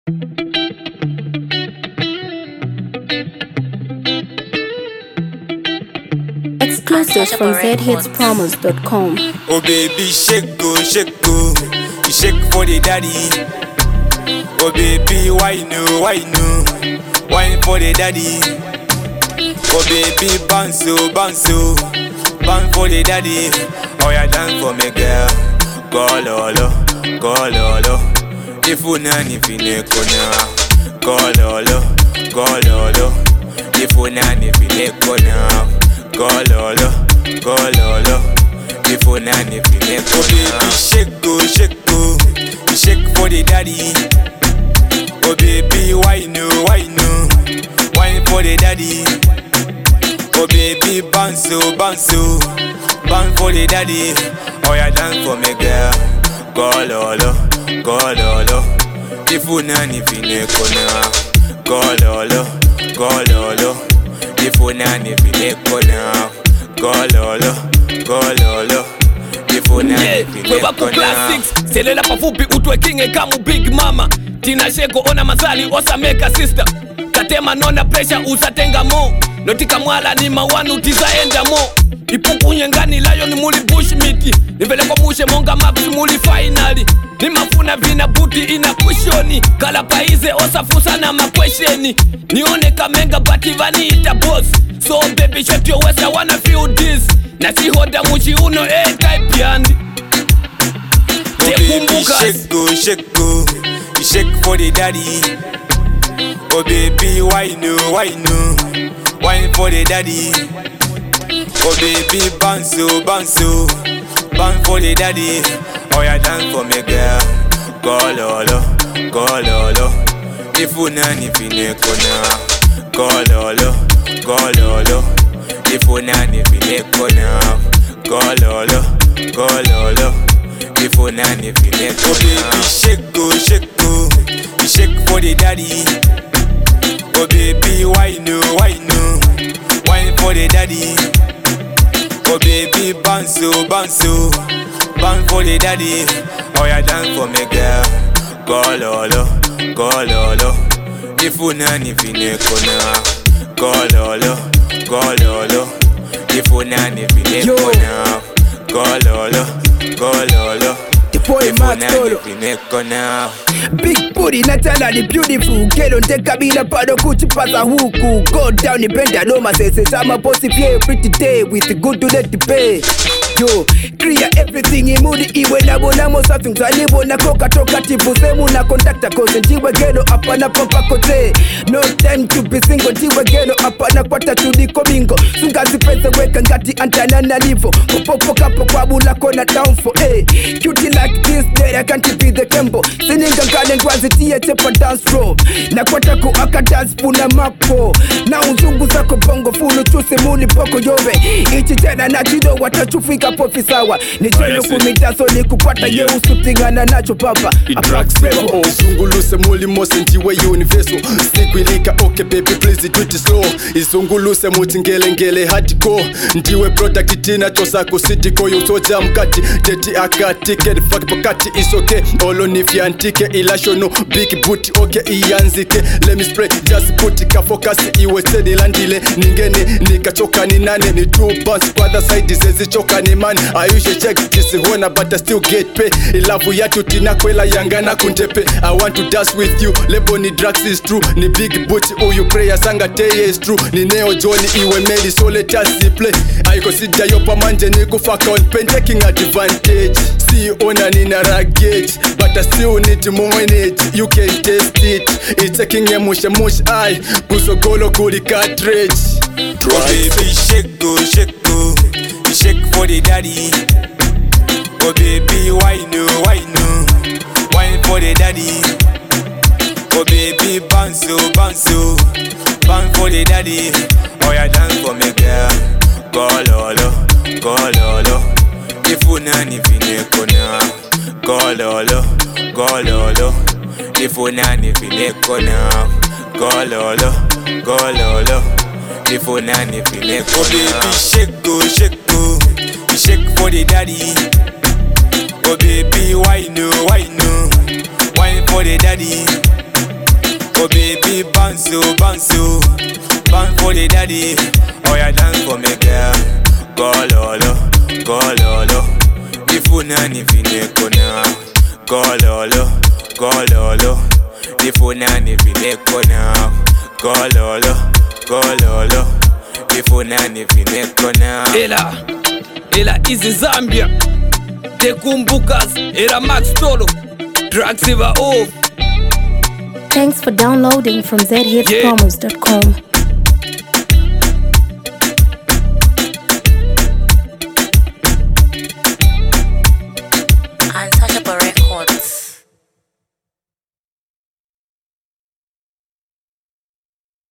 Exclusives from zhitspromos.com. Oh baby, shake go, shake go. You shake for the daddy. Oh baby, why no, why no? Wine for the daddy. Oh baby, bounce oh, bounce oh. Bounce for the daddy. Oh yeah, dance for me girl. Go lolo, go lolo. If you nani fine kona. Go lolo, go lolo. If you nani fine kona. Go lolo, go lolo. If you nani fine kona. Oh baby, shake go, shake go. You shake for the daddy. Oh baby, why no, why no? Wine for the daddy. Oh baby, bounce oh, bounce oh, bounce for the daddy. Oh yeah, dance for me girl. Go lolo, go lolo. If you nani fine kona. Go lolo, go lolo. If you nani fine kona. Go lolo, go lolo. If you nani Yeah, fine wewe wako kona. classics selela pafupi utwe kinge kamu big mama tina sheko ona mazali osameka sister katema nona pressure usatenga mo notika mwala ni mawanu tizaenda mo ipukunye ngani lion muli bushmiti nivelekwa mushe monga max muli finali nimafuna vina buti ina kushoni kala paize osafusa na makwesheni nione kamenga bati vaniita boss so baby shut your waist I wanna feel this na sihoda muchiuno A-type yandi Oh baby, tekumbuka shake go, shake go. You shake for the daddy. Oh baby, why no, why no? Wine for the daddy. Oh baby, bounce oh, bounce oh, bounce for the daddy. Oh yeah, dance for me girl. Go lolo, go lolo. If you nani fine kona. Go lolo, go lolo. If you nani fine kona. Go lolo, go lolo. If you nani fine kona. Oh baby, shake go, shake go. You shake for the daddy. Oh baby, why no, why no? Wine for the daddy. Oh baby, bounce oh, bounce oh, bounce for the daddy. Oh yeah, dance for me girl. Go lolo, go lolo. If you nani fine kona. Go lolo, go lolo. If you nani fine Yo. kona. Go lolo, go lolo. The boy If you Max nani Tolo. fine kona. Big booty Natala ni beautiful Kelo nteka bila bado kuchipasa huku Go down nipenda noma sese Sama posi fie pretty day With good to let the pay Yo, clear everything imudi iwe nabonamo safi mzalibona koka toka tivu semu na kontakta kose njiwe gelo apana papa kote no time to be single njiwe gelo apana kwata tuliko bingo sungazi pese weka ngati antana na livo popopo kapo kwa bula kona down for eh cutie like this day I can't be the tempo sininga ngale ndwazitie chepa dance floor na kwata ku aka dance puna mapo na uzungu zako bongo fulu chuse muli poko yove ichi tena na chido watachufika pofi sawa ni chelo kumitaso ni kukwata ye usutingana nacho papa Apaxevo. izunguluse mulimo sentiwe universal sikwilika okay baby please do it slow izunguluse muti ngelengele hardcore ndiwe product tina tosako sidiko yusoja mkati teti akati kedfak pakati is okay olonifyantike ilashono big boot okay iyanzike lemi spray just put kafokasi iwe senilandile ningene nikachoka ni nane ni two bounce kwa the side zezichoka ni man I usually check this hona but I still get pay ilavu yatu tinakwela yangana kuntepe I want to dance with you lebo ni drugs is true ni big booty uyu prayer sanga teye is true ni neo Johnny iwe meli so let us play I consider yo pamanje ni kufaka on pen taking advantage see ona nina ragage but I still need to manage you can taste it it's taking a mush mush eye kusogolo kuli cartridge Oh baby, shake go, shake go. You shake for the daddy. Oh baby, why no, why no? Wine for the daddy. Oh baby, bounce oh, bounce oh, bounce for the daddy. Oh yeah, dance for me girl. Go lolo, go lolo. If you nani fine kona. Go lolo, go lolo. If you nani fine kona. Go lolo, go lolo. If you nani fine kona. Oh baby, shake go, shake go. You shake for the daddy. Oh baby, why no, why no? Wine for the daddy. Oh baby, bounce you, bounce you, bounce for the daddy. Oh yeah, dance for me, girl. Go lolo, go lolo. Ifuna nifine kona. Go lolo, go lolo. Ifuna nifine kona. Go lolo, go lolo. Ifuna nifine kona. ela ela izi zambia tekumbukas era max tolo drugs iva off Thanks for downloading from zhitspromos.com.